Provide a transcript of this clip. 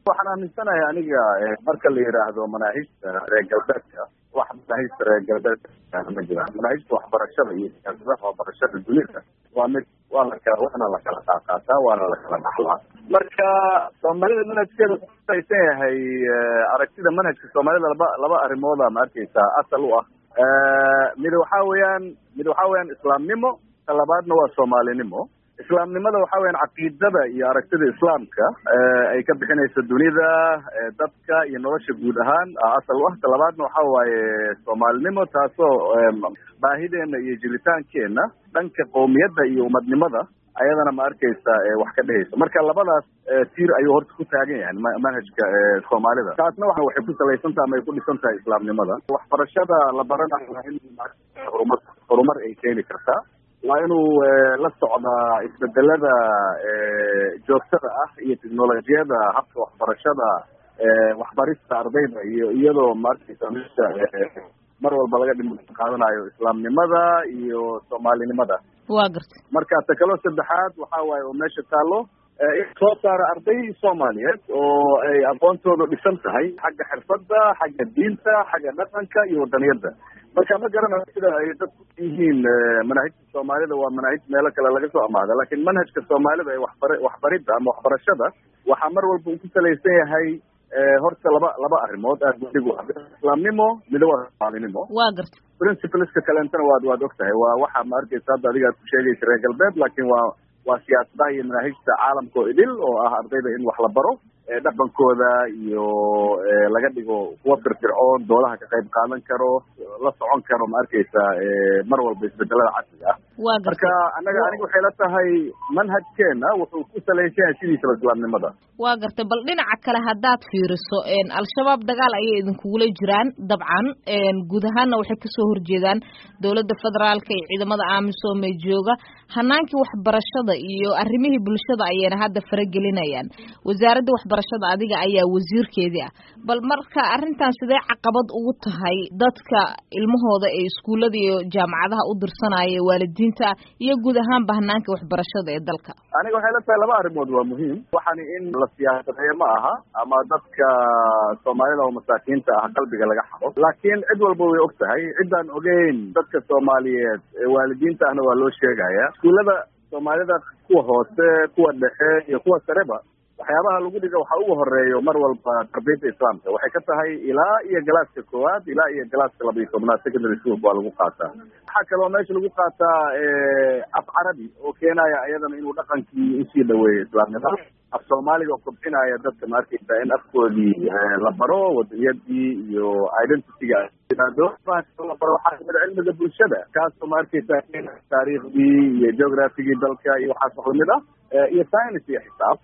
waxaan aaminsanahay aniga marka la yidhaahdo manaahijta reer galbeedka wax manaahijta reer galbeedka ma jiraan manaahijta waxbarashada iyo siyaasadaha waxbarashada dunida waa mid waa la kala waana la kala qaaqaataa waana la kala dhaxlaa marka soomaalida manhajkeeda kusalaysan yahay aragtida manhajka soomaalida laba laba arrimooda ma arkeysaa asal u ah mid waxaa weeyaan mid waxaa weeyaan islaamnimo ta labaadna waa soomaalinimo islaamnimada waxa weyan caqiidada iyo aragtida islaamka ay ka bixinayso dunida dadka iyo nolosha guud ahaan asal u ah ta labaadna waxa waaye soomaalinimo taasoo baahideena iyo jiritaankeena dhanka qowmiyadda iyo umadnimada ayadana ma arkeysa wax ka dhehayso marka labadaas tiir ayuu horta ku taagan yahay manhajka soomaalida taasna wa waxay ku salaysantaha ama ay ku dhisan tahay islaamnimada waxbarashada la baranayo in horumar horumar ay keeni kartaa waa inuu la socdaa isbedelada joogtada ah iyo technolojiyada habka waxbarashada waxbarista ardayda iyo iyadoo maarkaysa meesha mar walba laga dhim qaadanayo islaamnimada iyo soomaalinimada waa garta marka ta kaloo saddexaad waxa waaye oo meesha taalo in soo saara arday soomaaliyeed oo ay aqoontooda dhisan tahay xagga xirfadda xagga diinta xagga dhaqanka iyo wadaniyadda marka ma garanayo sida ay dadku yihiin manaahijta soomaalida waa manaahij meelo kale laga soo amaada lakin manhajka soomaalida ee waxbar waxbaridda ama waxbarashada waxaa mar walba uu ku salaysan yahay horta laba laba arrimood aad budig islaamnimo mida waa soomaalinimo waa garta principleska kaleentana waad waad og tahay waa waxa ma arkeysa hadda adiga ad ku sheegaysa reer galbeed lakin waa waa siyaasadaha iyo manaahijta caalamka oo idil oo ah ardayda in wax la baro dhaqankooda iyo laga dhigo kuwa firfircoon doolaha ka qayb qaadan karo la socon karo ma arkeysa mar walba isbedelada casriga ah waa marka anaga aniga waxay la tahay manhajkeena wuxuu ku salaysan yahay sidiisaba islaamnimada waa gartay bal dhinaca kale haddaad fiiriso al-shabaab dagaal ayay idinkugula jiraan dabcan guud ahaanna waxay kasoo horjeedaan dowladda federaalka iyo ciidamada amisom ee jooga hanaankii waxbarashada iyo arrimihii bulshada ayayna hadda faragelinayaan wasaaradda waxbarashada adiga ayaa wasiirkeedii ah bal marka arrintan sidee caqabad ugu tahay dadka ilmahooda ee iskuullada iyo jaamacadaha u dirsanaya waalidiinta iyo guud ahaanba hanaanka waxbarashada ee dalka aniga waxay la tahay laba arrimood waa muhiim waxani in la siyaasadeeyo ma aha ama dadka soomaalida oo masaakiinta ah qalbiga laga xado laakiin cid walba way og tahay ciddaan ogeyn dadka soomaaliyeed waalidiinta ahna waa loo sheegaya iskuullada soomaalida kuwa hoose kuwa dhexe iyo kuwa sareba waxyaabaha lagu dhiga waxa ugu horeeyo mar walba tarbiyadda islaamka waxay ka tahay ilaa iyo galaaska koowaad ilaa iyo galaaska laba iyo tobnaad secondary school waa lagu qaataa waxaa kaloo meesha lagu qaataa af carabi oo keenaya ayadana inuu dhaqankii usii dhaweeyo islaamnimada af soomaaliga oo kobcinaya dadka ma arkeysa in afkoodii la baro wadaniyadii iyo identityga la baro waxaa kamid a cilmiga bulshada kaasoo ma arkeysa taariikhdii iyo geographigii dalka iyo waxaas wax lamid ah iyo science iyo xisaab